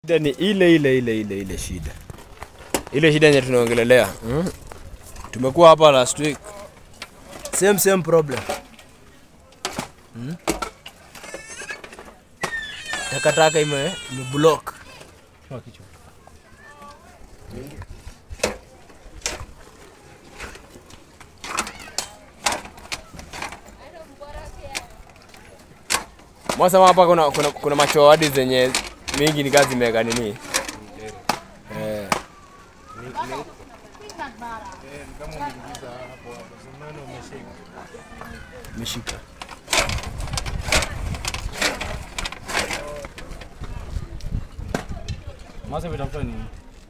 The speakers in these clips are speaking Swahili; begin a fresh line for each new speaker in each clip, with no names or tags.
Shida ni ile ile ile ile ile shida, ile shida yenye tunaongelelea mm? Tumekuwa hapa last week, same same problem mm? Takataka ime imeblock Mwasema hapa kuna, kuna, kuna machoadi zenye mingi ni kazi zimeweka nini eh. Meshika
Mwanzo umetafuta nini?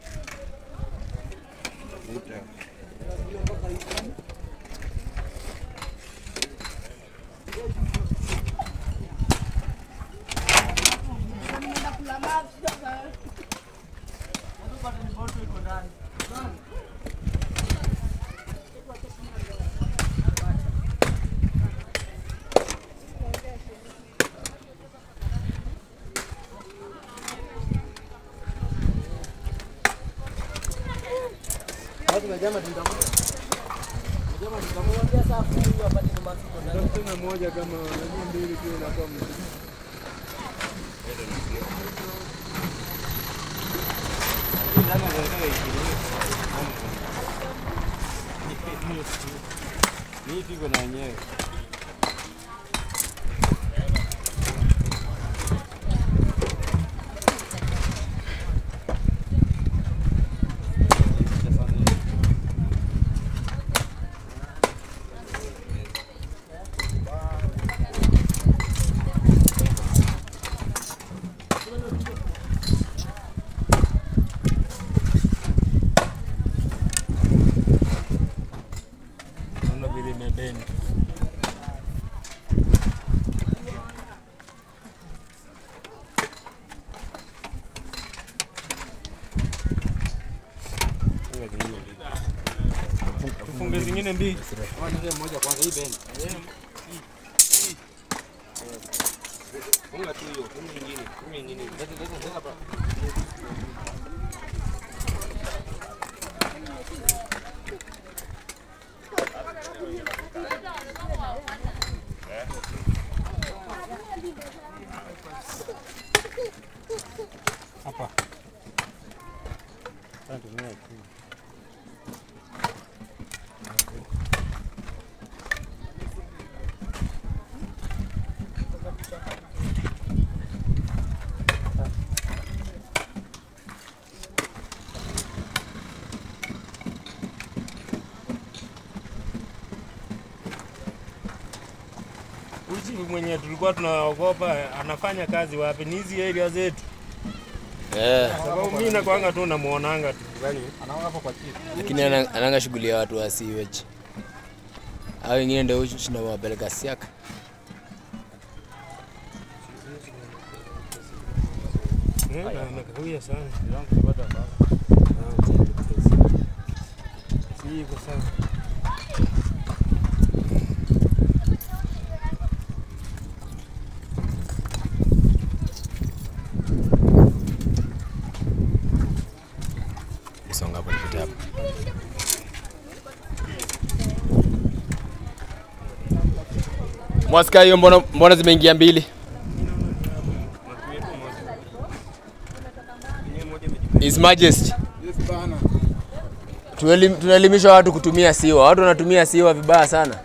Mimi piko na wenyewe. Naona vile imebeni. Tufunge zingine mbili. moja kwanza hii beni. Funga tu hiyo, funga nyingine, funga nyingine. Leta leta leta hapa. Hapa. Sasa tumia tu. Uchi mwenye tulikuwa tunaogopa anafanya kazi wapi? Ni hizi area zetu.
eh.
Sababu mimi nakwanga tu namuonanga tu.
Lakini ana- ananga shughuli ya watu wa sewage. Hao wengine ndio huchu tunawapeleka siaka.
Eh, na nakawia sana. Si iko sawa.
Songa hapo nipite hapo. Mwaska hiyo mbona mbona zimeingia mbili? His Majesty. Tuelim- Tunaelimisha watu kutumia siwa. Watu wanatumia siwa vibaya sana.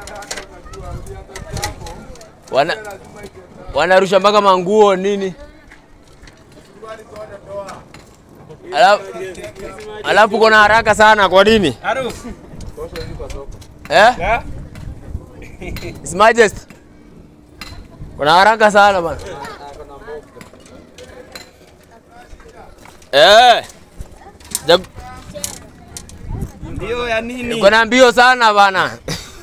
Wana wanarusha mpaka manguo nini? Alafu alafu kuna haraka sana kwa nini?
Aruf.
Eh? His Majesty. Kuna haraka sana bana. Eh. Jag-
Ndio ya nini?
Kuna mbio sana bana.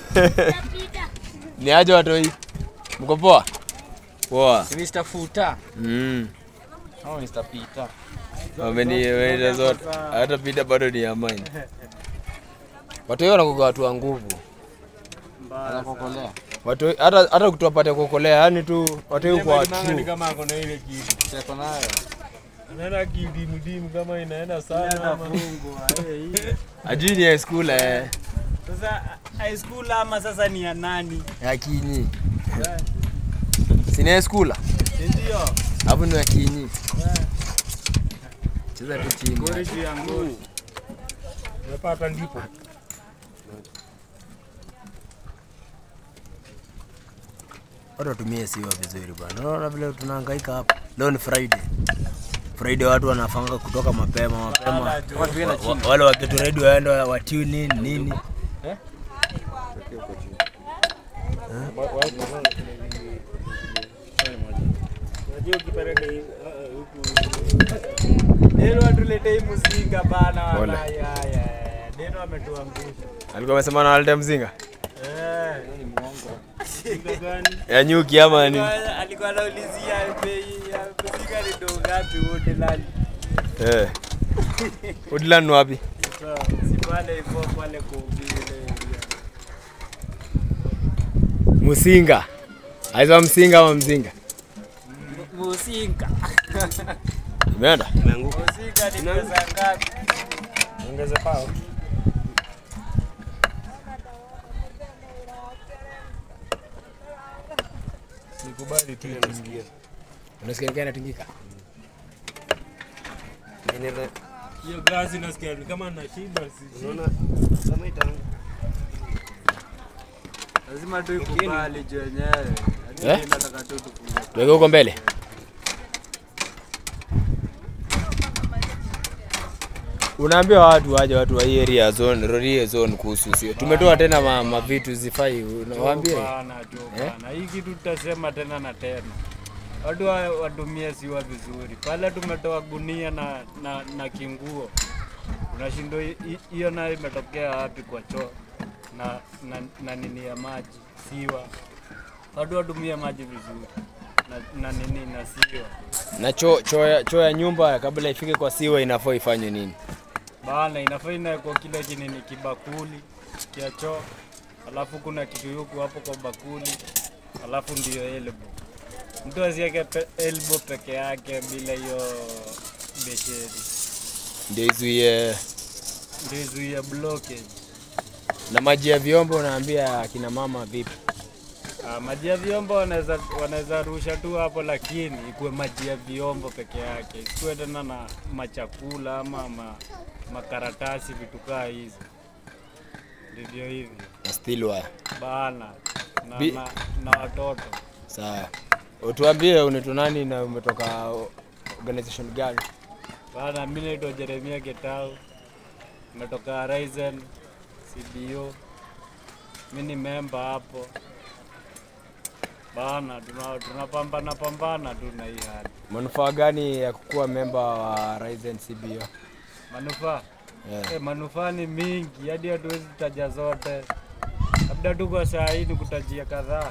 Ni aje watoi? Mko poa? Poa.
Mr. Futa.
Mm.
Au Mr. Peter.
Wameniweza zote. Hata pita bado ni ya mine. Watoi wanakuwa watu wa nguvu.
Anakokolea.
Watu hata hata kutuwapata kuokolea, yani tu watoi kwa
Manga ni
true.
kama ako na ile kitu. Sasa nayo. Anaenda kidimudimu kama inaenda sana ama
Atafungwa. eh, hii.
Ajui ni high school eh.
Sasa high school ama sasa ni ya nani?
Ya kinyi.
Eh,
Si ni high school?
Ndio.
Hapo ni ya kinyi.
Eh,
Cheza tu chini.
Ngori juu ya ngori.
Umepata ndipo.
Watu watumie siwa vizuri bwana. Unaona vile tunahangaika hapa. Leo ni Friday. Friday watu wanafanga kutoka mapema mapema.
Wala tu.
Wa- wa- Wale wakitu ready waende wa wa tune in nini.
Unajua ukipeleka hii, uh, huku
Neno atuletei mzinga bana
Pole.
wana ya ya. Neno ametuangusha.
Alikuwa amesema na walete mzinga.
Eh.
mzinga gani?
Ya nyuki ama ni.
Alikuwa- Alikuwa anaulizia bei ya mzinga ni ndo ngapi wote lali.
Eh. Udlan ni wapi?
Sasa si pale hivyo pale kuhubiri.
Musinga. Aiza msinga ama mzinga?
Musinga.
Imeenda?
Musinga ni pesa ngapi?
Ongeze pao. Sikubali tu itingie.
Unasikia nikaa inatingika?
Hiyo glasi nasikia ni kama na shida si.
Lazima tu ikubali juu wenyewe.
Eh?
Hadi nataka tu tufunge.
Tuweke huko mbele. Unaambia watu waje watu wa hii area zone, Rorie zone kuhusu sio. Tumetoa tena ma, ma vitu zifai. Unawaambia?
Bana, jo bana. Hii kitu tutasema tena na tena. Watu wa- watumie siwa vizuri. Pale tumetoa gunia na, na, na kinguo. Unashindwa hi- hi- hiyo nayo imetokea wapi kwa choo na, na, na nini ya maji siwa. Watu watumie maji vizuri na, na nini na siwa.
Na choo choo ya, choo ya nyumba kabla ifike kwa siwa inafaa ifanye nini?
Bana, inafaa inawekwa kile kinini kibakuli kia choo, alafu kuna kitu yuku hapo kwa bakuli, alafu ndio elbow. Mtu asiweke pe, elbow peke yake bila hiyo besheni,
Ndio izuie
ndio izuie blockage.
na maji ya vyombo unaambia akina mama vipi?
Ah, maji ya vyombo wanaweza wanaweza rusha tu hapo, lakini ikuwe maji ya vyombo peke yake, isikuwe tena na machakula ama ma, makaratasi vitu kaa hizo. Ndivyo hivyo
Na still wire.
bana na,
Bi-
na, na watoto
Sawa. Utuambie unaitwa nani na umetoka organization gani?
bana. Mi naitwa Jeremia Getau, nimetoka Raizen CBO, mi ni memba hapo bana. tuna- Tunapambana pambana tu na hii hali.
Manufaa gani ya kukuwa memba wa Ryzen CBO?
Manufaa
Yeah.
eh, manufaa ni mingi hadi hatuwezi taja zote, labda tu kwa saa hii nikutajia kadhaa.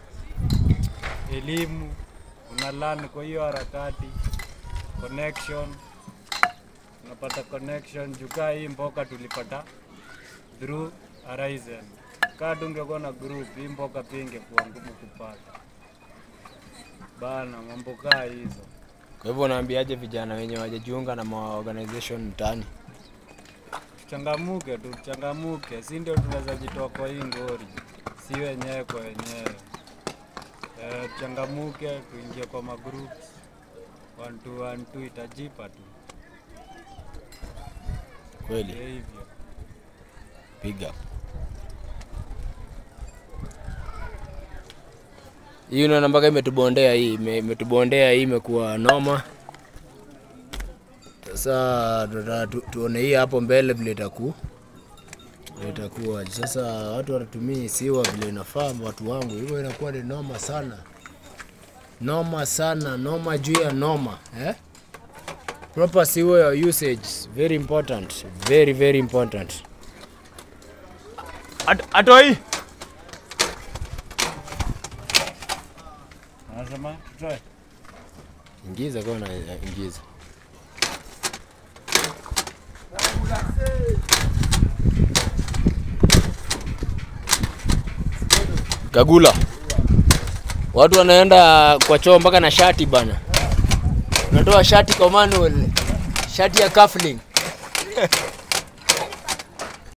Elimu una learn kwa hiyo harakati, connection unapata connection. Jukaa hii mboka tulipata through Horizon. Kaa tungekuwa na group hii mboka pia ingekuwa ngumu kupata bana, mambo kaa hizo.
Kwa hivyo unaambiaje vijana wenye wajajiunga na ma organization mtaani?
Tuchangamuke tu, tuchangamuke, si ndio tunaweza jitoa kwa hii ngori, si wenyewe kwa wenyewe. Eh, tuchangamuke, tuingie kwa magroups one two one two, itajipa tu
Kweli,
Ndio hivyo.
piga hii unaona mpaka imetubondea hii ime- imetubondea hii imekuwa noma. Sasa tuta- tu, tuone hii hapo mbele vile itaku vile itakuwa. Sasa watu wanatumia siwa vile inafaa, watu wangu, hivyo inakuwa ni noma sana, noma sana, noma juu ya noma eh? Proper sewer usage very important, very very important. At, atoi
Anasema tutoe
ingiza kama na ingiza Kagula, watu wanaenda kwa choo mpaka na shati bana. unatoa shati kwa manual, shati ya cuffling.